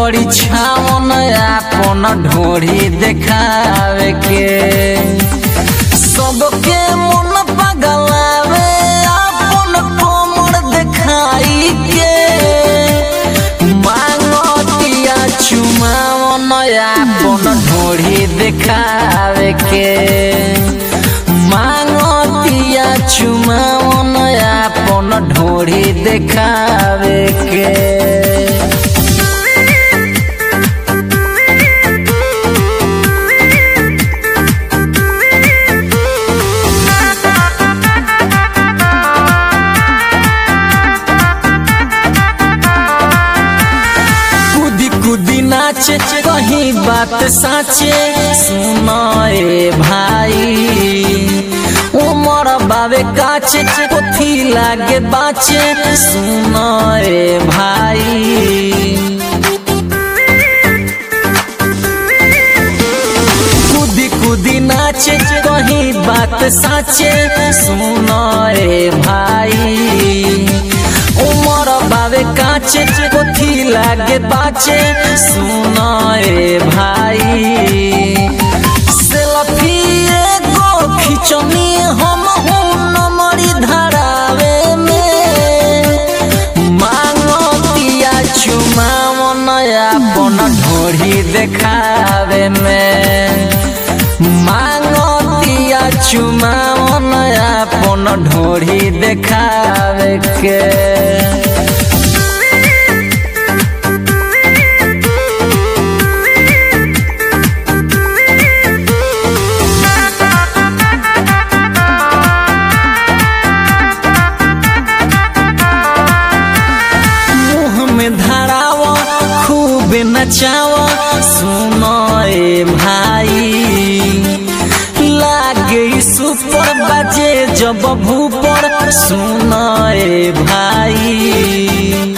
बड़ी छावन आपन ढोरी देखावे के सबके मन पगलावे आपन कोमर देखाई के मांगतिया चुमावन आपन ढोरी देखावे के मांगतिया चुमावन आपन ढोरी देखावे के कूदी कूदी नाचे कहीं बात साचे सुनाए भाई उमर बाबे काचे कोथी लागे बाचे सुनाए भाई कूदी कूदी नाचे कहीं बात साचे सुनाए भाई उमर बाबे काचे कोथी लागे बाचे सुनाए भाई सेल्फी एगो खिचनी हम नमरी धरावे में मांगतिया चुमावन अपन ढोरी देखावे में मांगतिया चुमावन अपन ढोरी देखावे के मुँह में धरावा खूब नचावा सुनाए भाई लागे सुपर बजे जब भूपर सुनाए भाई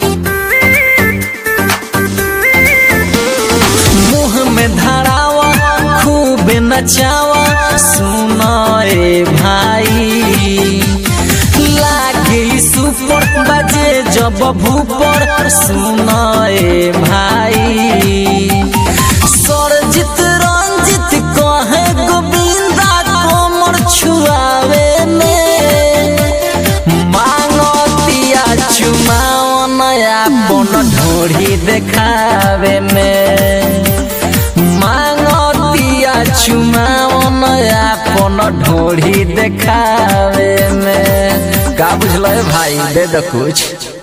मुँह में धरावा खूब नचावा सुनाए भाई लागे सुपर बजे जब भूपर सुनाए भाई सरजित रंजित कहे गोविंदा कोमर छुआवे में मांगतिया चुमावन अपन ढोरी देखावे में मांगतिया चुमावन अपन ढोरी देखावे में का बुझल भाई दे दो कुछ